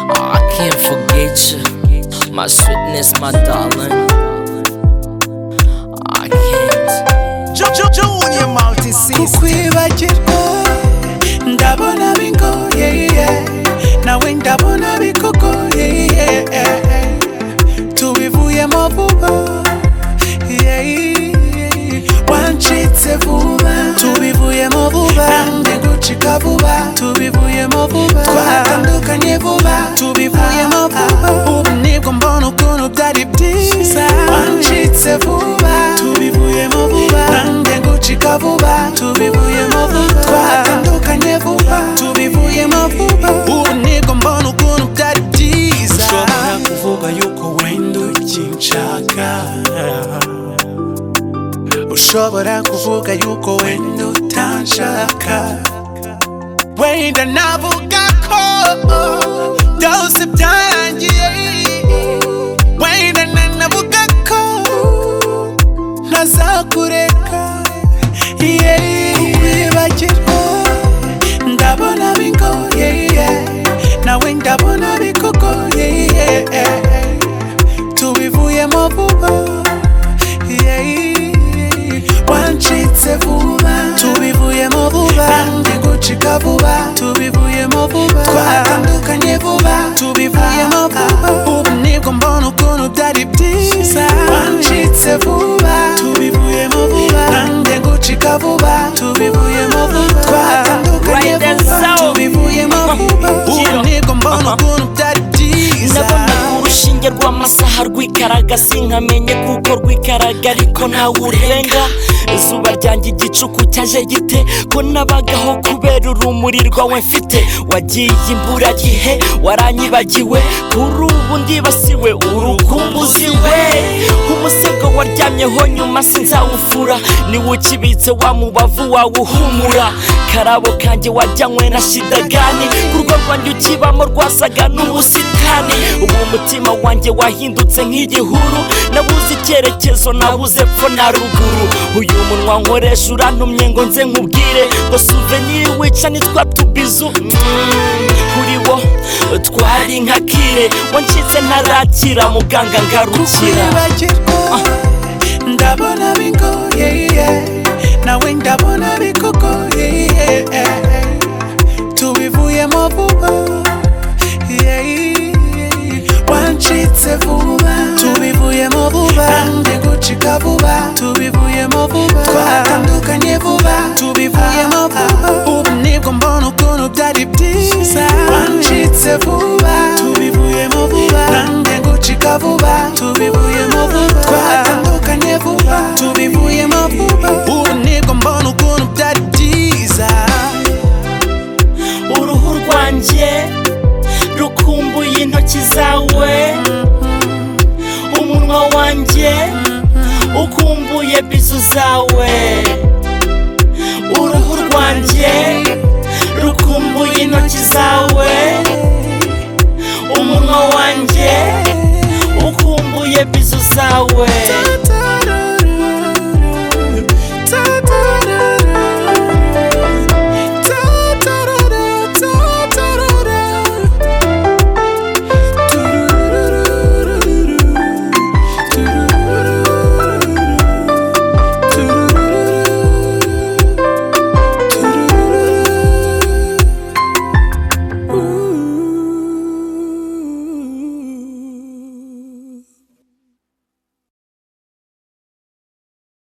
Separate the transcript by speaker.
Speaker 1: can't forget you. My sweetness, my darling. I can't.
Speaker 2: Junior Multisys
Speaker 3: kukwibagirwa ndabona bingoye nawe ndabona bikugoye tubivuyemo vuba wancitse vuba tubivuyemo vuba nange gucika vuba tubivuyemo vuba twatandukanye vuba tubivuyemo vuba ubu nibwo mbona ukuntu byari byiza wancitse vuba tubivuyemo vuba nange gucika vuba tubivuyemo vuba twatandukanye vuba tubivuyemo vuba ubu nibwo mbona ukuntu byari byiza
Speaker 2: nshobora kuvuga yuko wenda ukinshaka
Speaker 3: ushobora kuvuga yuko wenda utanshaka wenda navuga ko byose byarangiye wenda nanavuga ko ntazakureka kukwibagirwa ndabona bingoye nawe ndabona bikugoye tubivuyemo vuba wancitse vuba tubivuyemo vuba nange gucika vuba tubivuyemo vuba twatandukanye vuba tubivuyemo vuba ubu nibwo mbona ukuntu byari byiza wancitse vuba tubivuyemo vuba nange gucika vuba tubivuyemo vuba twatandukanye vuba tubivuyemo vuba ubu nibwo mbona ukuntu byari byiza
Speaker 1: Nabonaga urushinge rw'amasaha rwikaraga sinkamenye kuko rwikaraga ariko ntawe urenga izuba ryanjye igicuku cyaje gite ko nabagaho kubera urumuri rwawe mfite wagiye imburagihe waranyibagiwe kuri ubu ndibasiwe urukumbuzi we umusego waryamyeho nyuma sinzawufura niwe ukibitse wa mubavu wawuhumura karabo kanjye wajyanywe na shidagani ku rugo rwanjye ukibamo rwasaga n'ubusitani ubu umutima wanjye wahindutse nk'igihuru nabuze icyerekezo nabuze epfo na ruguru uyu munwa nkoresha urantumye ngo nze nkubwire ngo suveniri wica nitwa tubizu Mm, kuri wo twari nka kire wancitse ntarakira muganga ngarukira
Speaker 3: kwibagirwa ndabona bingoye nawe ndabona bikugoye tubivuyemo vuba wancitse vuba tubivuyemo vuba nange gucika vuba tubivuyemo vuba twatandukanye vuba tubivuyemo vuba ubu nibwo mbona ukuntu byari byiza wancitse vuba tubivuyemo vuba nange gucika vuba tubivuyemo vuba twatandukanye vuba tubivuyemo vuba ubu nibwo mbona ukuntu byari byiza
Speaker 1: uruhu rwanjye rukumbuye intoki zawe umunwa wanjye ukumbuye bizu zawe uruhu rwanjye rukumbuye intoki zawe umunwa wanjye ukumbuye bizu zawe